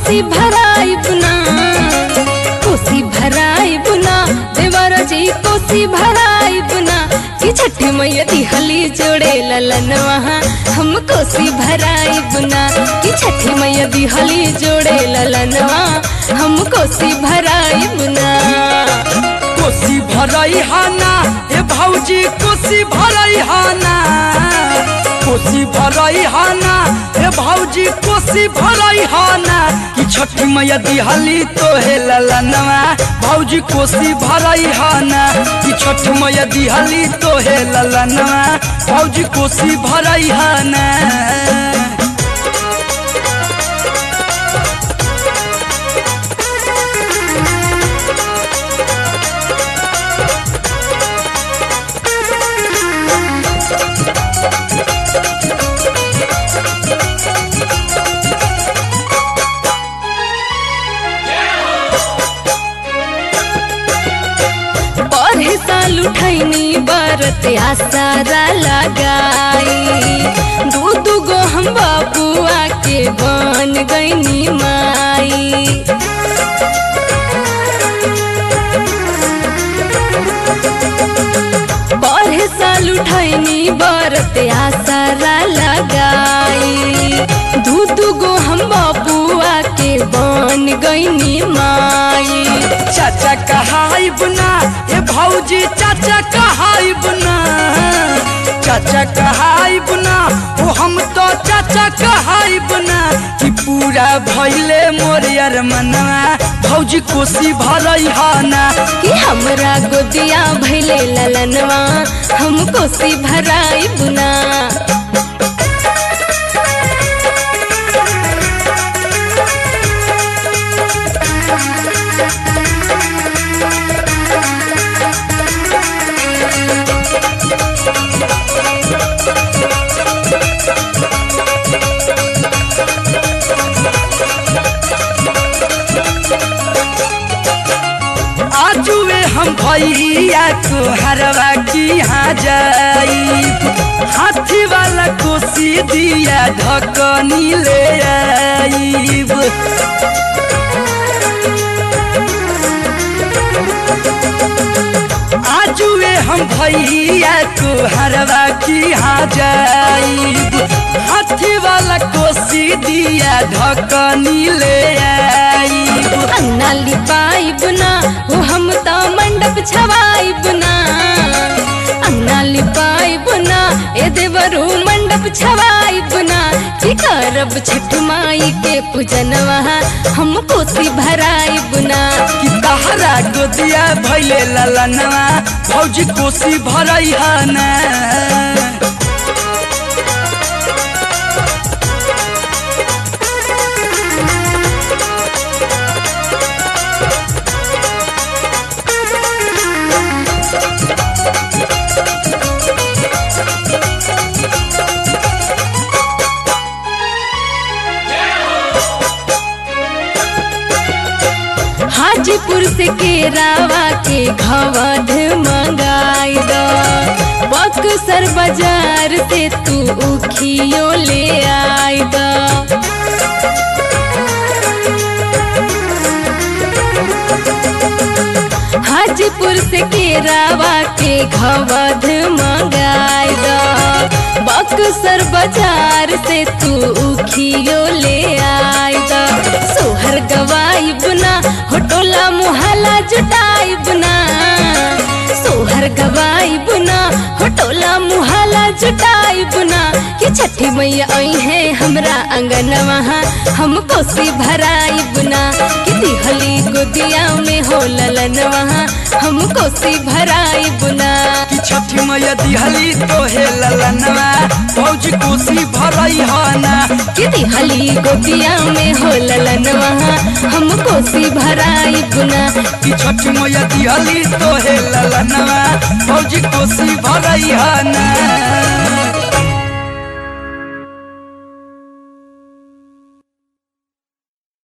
कोसी भराई बुना कोसी भराई बुना देवर जी कोसी भराई बुना कि छठी मैया दिहली जोड़े ललनवा हम कोसी भराई बुना कि छठी मैया दिहली जोड़े ललनवा हम कोसी भराई बुना कोसी भरई हाना ए भौजी कोसी भरई हाना कोसी भरई हाना ए भौजी कोसी भरई हाना कि छठी मैया दिहली तो हे ललनवा भौजी कोसी भरई हाना कि छठी मैया दिहली तो हे ललनवा भौजी कोसी भरई हाना पढ़े साल उठैनी बरत आसारा लगाई दू दू गो हम बाबुआ के बन गईनी माई पढ़े साल उठैनी बरत आसारा लगाई दू दू गो हम बाबुआ के बन गईनी माई चाचा कहाई बुना ए भौजी चाचा कहाई बुना चाचा कहाई बुना ओ हम तो चाचा कहाई बुना कि पूरा भइले मोर यार मनवा भौजी कोसी भरई हाना कि हमरा गोदिया भैले ललनवा हम कोसी भराई बुना आजुए हम भैया को हरवा की यहाँ जाई हाथी वाला कोसी दिया ढकनी ले आईब आजुए हम भैया को हरवा की यहाँ जाईब हाथी वाला कोसी दिया ढकनी ले आईब अंगना लिपाई बुना वो हम तो मंडप छवाई बुना अंगना लिपाई बुना ए देवरू मंडप छवाई बुना कि करब छठ माई के पूजनवा हम कोसी भराई बुना कि तहरा गोदिया भैले ललनवा भौजी कोसी भरई हाना हाजीपुर से केरावा के घवध मंगाई दो बक्सर बाजार से तू उखियो ले आई दो हाजीपुर से केरावा के घवध मंगाई दो बक्सर बाजार से तू उखियो ले आई दो सोहर गवाई बुना होटोला मुहला जुटाई बुना सोहर गवाई बुना होटोला मुहला जुटाई बुना कि छठी मैया आई है हमरा अंगनवा हम कोसी भराई बुना कि दिहली गोदिया में हो ललनवा हम कोसी भराई बुना कि छठी मैया दिहली तो हे ललनवा भौजी कोसी भरई हाना कि दिहली गोदिया में हो ललनवा हम कोसी भराई बुना कि छठी मैया दिहली तो हे ललनवा भौजी कोसी भरई हाना